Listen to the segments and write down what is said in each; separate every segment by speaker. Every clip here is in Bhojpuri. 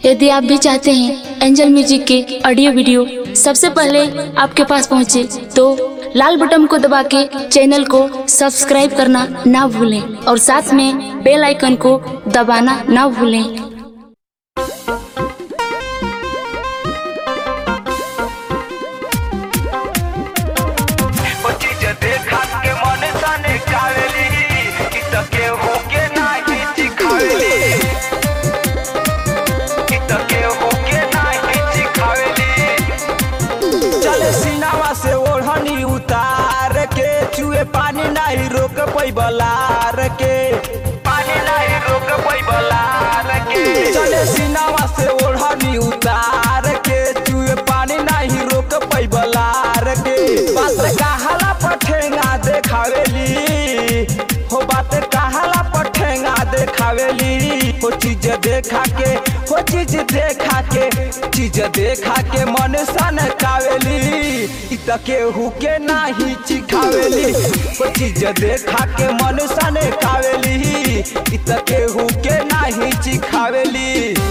Speaker 1: यदि आप भी चाहते हैं एंजल म्यूजिक के ऑडियो वीडियो सबसे पहले आपके पास पहुंचे तो लाल बटन को दबा के चैनल को सब्सक्राइब करना ना भूलें और साथ में बेल आइकन को दबाना ना भूलें
Speaker 2: ओ चीज देखा के मन तने कावेली कि त के हो के नाही चिखावेली कि त के हो के नाही चिखावेली चले सीनावा से ओढ़नी उतार के चुए पानी नाही रोक पैबलार के पानी नाही रोक पैबलार के चले सीनावा से ओढ़नी उतार के चुए पानी नाही रोक पैबलार के बात कहाला पठेंगा देखावेली हो बात कहाला पठेंगा देखावेली हो चीज देखा के हो चीज देखा के चीज देखा के मन सन कावेली इ त केहू के नाही चिखावेली हो चीज देखा के मन सन कावेली इ त केहू के नाही चिखावेली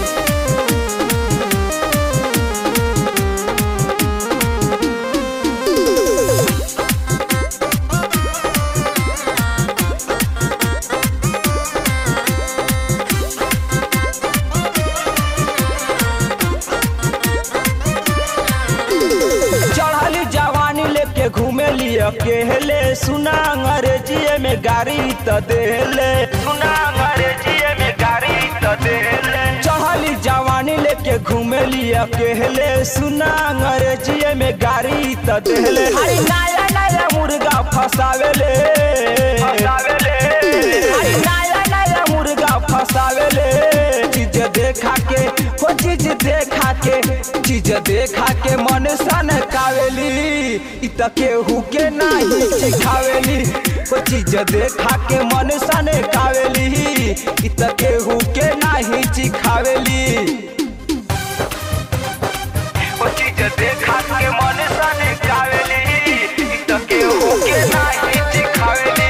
Speaker 2: चढ़ली जवानी लेके घूमे लिए अकेले सुना अंग्रेजी में गाड़ी त देले सुना अंग्रेजी में गाड़ी त देले चढ़ली जवानी लेके घूमे लिए अकेले सुना अंग्रेजी में गाड़ी त देले अरे नया नया मुर्गा फसावेले फसावेले अरे नया नया मुर्गा फसावेले चीज देखा के हो चीज देखा के चीज देखा के मन सन कावेली इ त केहू के नाही सिखावेली हो चीज देखा के मन सन कावेली इ त केहू के नाही सिखावेली ओ चीज देखा के मन सन कावेली इ त केहू के नाही सिखावेली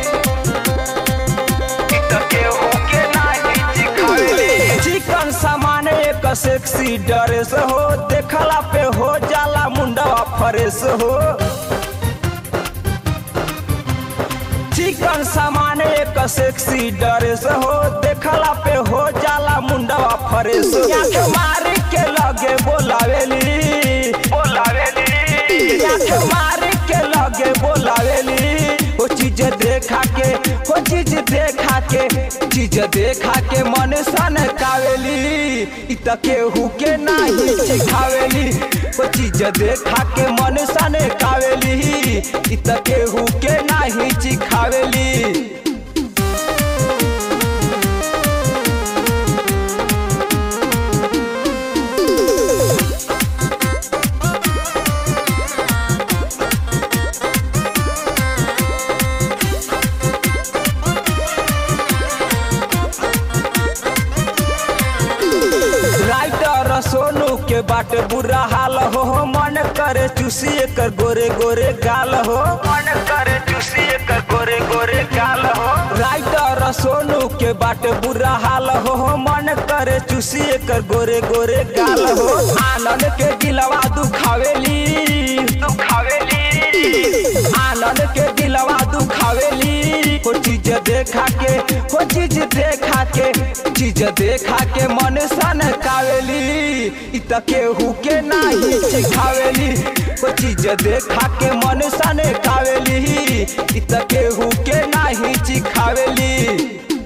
Speaker 2: इ त केहू के नाही सिखावेली चिकन सामान एक सेक्सी ड्रेस हो देखला पे हो जाला मुंडवा फ्रेश हो चिकन सामान एक सेक्सी ड्रेस हो देखला पे हो जाला मुंडवा फ्रेश आंख मार के लगे बोलावेली बोलावेली आंख मार के लगे बोलावेली ओ चीज देखा के ओ चीज देखा के चीज देखा के मन सन कावेली इ त केहू के नाही सिखावेली ओ चीज देखा के मन सन कावेली इ त केहू के नाही सिखावेली राइटर सोनू के बाट बुरा हाल हो मन करे चूसी एकर गोरे गोरे गाल हो मन करे चूसी एकर गोरे गोरे गाल हो राइटर सोनू के बाट बुरा हाल हो मन करे चूसी एकर गोरे गोरे गाल हो आनंद के दिलवा दुखावेली दुखावेली आनंद के दिलवा दुखावेली हो चीज देखा के हो चीज देखा के चीज देखा के मन सन कावेली इ त केहू के नाही सिखावेली हो चीज देखा के मन सन कावेली इ त केहू के नाही सिखावेली